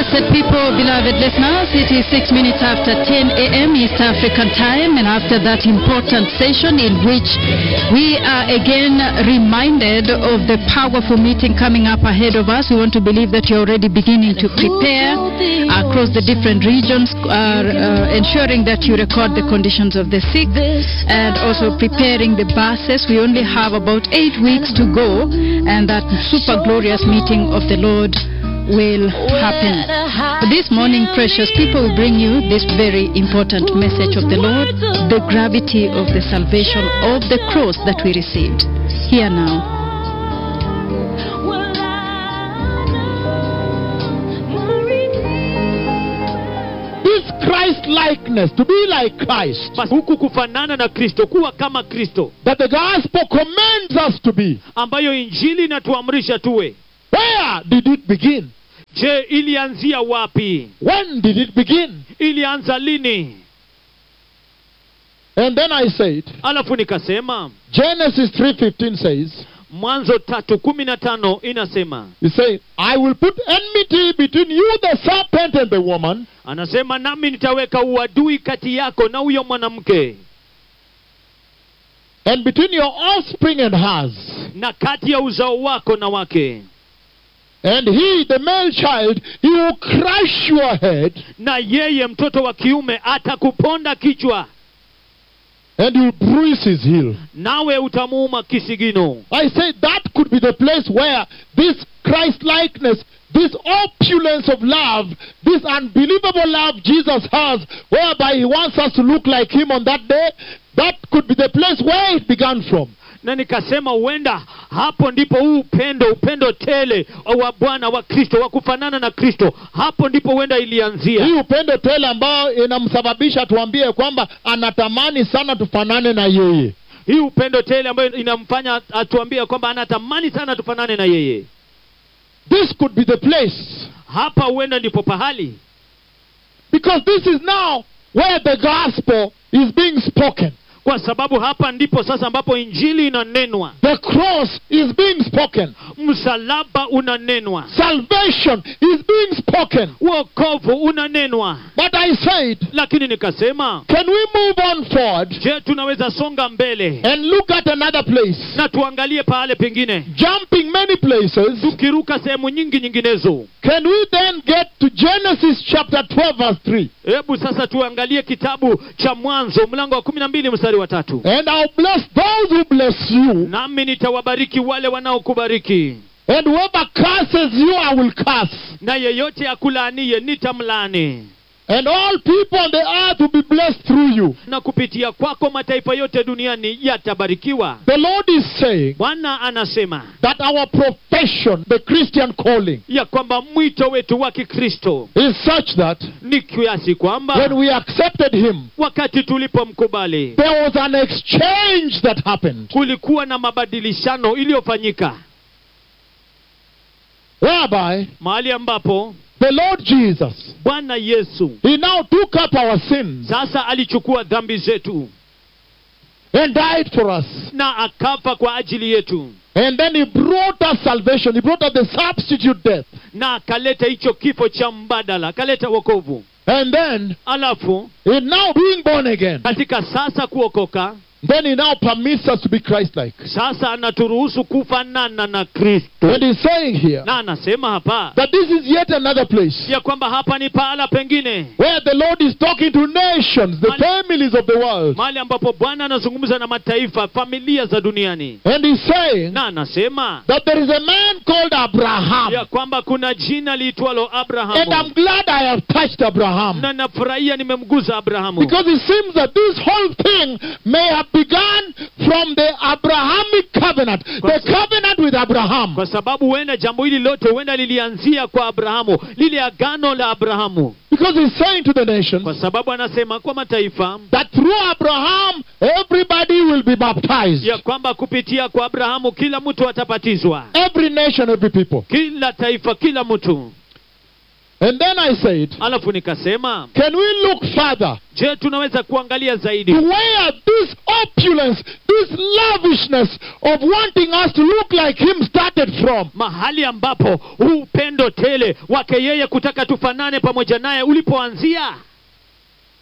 Blessed people, beloved listeners, it is six minutes after 10 a.m. East African time, and after that important session in which we are again reminded of the powerful meeting coming up ahead of us, we want to believe that you're already beginning to prepare across the different regions, uh, uh, ensuring that you record the conditions of the sick and also preparing the buses. We only have about eight weeks to go, and that super glorious meeting of the Lord will happen. But this morning, precious people will bring you this very important message of the Lord, the gravity of the salvation of the cross that we received. Here now. This Christ likeness, to be like Christ, basi huku kufanana na kristo kuwa kama kristo that the gospel commands us to be. ambayo injili inatuamrisha tuwe Where did it begin? je ilianzia wapi When did it begin? ilianza lini And then I said, alafu nikasema Genesis 3:15 says, mwanzo tatu kumi na tano inasema He said, I will put enmity between you, the serpent, and the woman, anasema nami nitaweka uadui kati yako na huyo mwanamke and between your offspring and hers. na kati ya uzao wako na wake And he, the male child, he will crush your head, na yeye mtoto wa kiume atakuponda kichwa and you'll bruise his heel. nawe utamuuma kisigino I said that could be the place where this Christ likeness, this opulence of love, this unbelievable love Jesus has, whereby he wants us to look like him on that day, that could be the place where it began from. na nikasema huenda hapo ndipo huu upendo upendo tele wa bwana wa kristo wa kufanana na kristo hapo ndipo huenda ilianzia Hii upendo tele ambayo inamsababisha tuambie kwamba anatamani sana tufanane na yeye. hii upendo tele ambayo inamfanya atuambie kwamba anatamani sana tufanane na yeye This could be the place. hapa huenda ndipo pahali Because this is now where the gospel is being spoken. kwa sababu hapa ndipo sasa ambapo injili inanenwa The cross is being spoken. msalaba unanenwa Salvation is being spoken. wokovu unanenwa But I said, lakini nikasema can we move on forward je tunaweza songa mbele and look at another place? na tuangalie pahale pengine Jumping many places, tukiruka sehemu nyingi nyinginezo can we then get to Genesis chapter 12, verse 3? hebu sasa tuangalie kitabu cha mwanzo mlango wa kumi na mbili mstari wa tatu And I'll bless those who bless you, nami nitawabariki wale wanaokubariki and whoever curses you, I will curse. na yeyote akulaaniye nitamlaani And all people on the earth will be blessed through you. na kupitia kwako mataifa yote duniani yatabarikiwa The Lord is saying bwana anasema that our profession, the Christian calling, ya kwamba mwito wetu wa kikristo is such that ni kiasi kwamba when we accepted Him, wakati tulipomkubali there was an exchange that happened. kulikuwa na mabadilishano iliyofanyika Whereby mahali ambapo the Lord Jesus, bwana yesu He now took up our sins sasa alichukua dhambi zetu and died for us. na akafa kwa ajili yetu And then He brought us salvation. He brought us the substitute death. na akaleta hicho kifo cha mbadala akaleta wokovu And then, alafu in now being born again, katika sasa kuokoka then He now permits us to be Christ like. sasa anaturuhusu kufanana na kristo And He's saying here na anasema hapa that this is yet another place ya kwamba hapa ni pahala pengine where the Lord is talking to nations, the Man- families of the world. mahali ambapo bwana anazungumza na mataifa familia za duniani And He's saying na anasema that there is a man called Abraham. ya kwamba kuna jina liitwalo And I'm abrahamu glad I have touched Abraham. na nafurahia nimemguza abrahamu Because it seems that this whole thing may have begun from the Abrahamic covenant, the covenant with Abraham. kwa sababu huenda jambo hili lote huenda lilianzia kwa abrahamu lile agano la abrahamu Because he's saying to the nations kwa sababu anasema kwa mataifa that through Abraham, everybody will be baptized. ya kwamba kupitia kwa abrahamu kila mtu atabatizwa Every nation, every people. kila taifa kila mtu And then I said, alafu nikasema can we look further je tunaweza kuangalia to zaidi where this opulence, this lavishness of wanting us to look like Him started from? mahali ambapo huu upendo tele wake yeye kutaka tufanane pamoja naye ulipoanzia